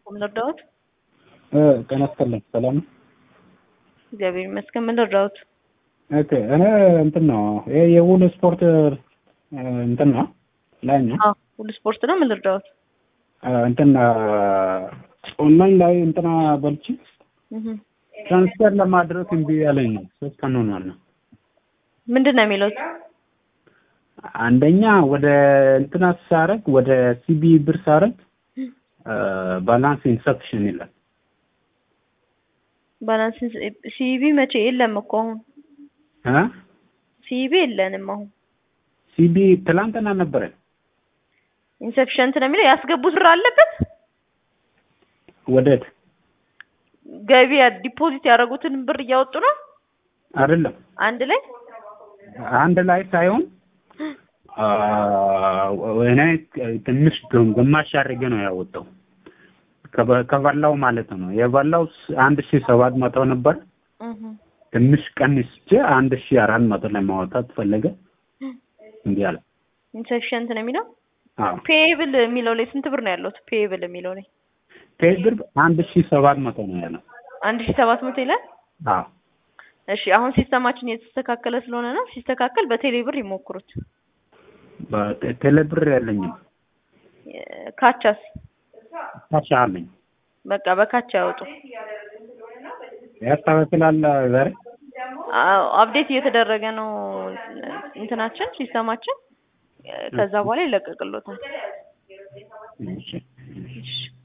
ምን ልርዳዎት? ጤና ይስጥልኝ። ሰላም ነው? እግዚአብሔር ይመስገን። ምን ልርዳዎት? ኦኬ እኔ እንትን ነው ይሄ የውል ስፖርት እንትን ነው ላይ ነው አዎ ሁሉ ስፖርት ነው። ምን ልርዳዎት? እንትን ኦንላይን ላይ እንትና በልቺ እህ ትራንስፈር ለማድረግ እምቢ ያለኝ ነው። ሶስት ቀን ሆኗል ነው ምንድን ነው የሚሉት? አንደኛ ወደ እንትና ሳረግ ወደ ሲቢ ብር ሳረግ ባላንስ ኢንሰፊሽን ይላል። ባላንስ ሲቢ መቼ የለም እኮ አሁን እ ሲቢ የለንም አሁን ሲቢ ትላንትና ነበረ። ኢንሰፊሸንት ነው የሚለው ያስገቡት ብር አለበት ወዴት ገቢ ዲፖዚት ያደረጉትን ብር እያወጡ ነው አይደለም አንድ ላይ አንድ ላይ ሳይሆን እኔ ትንሽ ግማሽ አድርጌ ነው ያወጣው ከበላው ማለት ነው። የበላው አንድ ሺህ ሰባት መቶ ነበር። እህ ትንሽ ቀንስቼ አንድ ሺህ አራት መቶ ላይ ማውጣት ፈለገ። እንዲህ አለ። ኢንሰፊሸንት ነው የሚለው አዎ ፔብል የሚለው ላይ ስንት ብር ነው ያለው? ፔብል የሚለው ላይ ፔብር አንድ ሺህ ሰባት መቶ ነው ያለው። አንድ ሺህ ሰባት መቶ ይላል። አዎ እሺ አሁን ሲስተማችን የተስተካከለ ስለሆነ ነው። ሲስተካከል በቴሌ ብር ይሞክሩት። በቴሌ ብር ያለኝም ካቻስ ካሽ አለኝ። በቃ በካቻ ያወጡ። ያስተካክላል ዛሬ አዎ አፕዴት እየተደረገ ነው እንትናችን ሲስተማችን። ከዛ በኋላ ይለቀቅሎታል። እሺ እሺ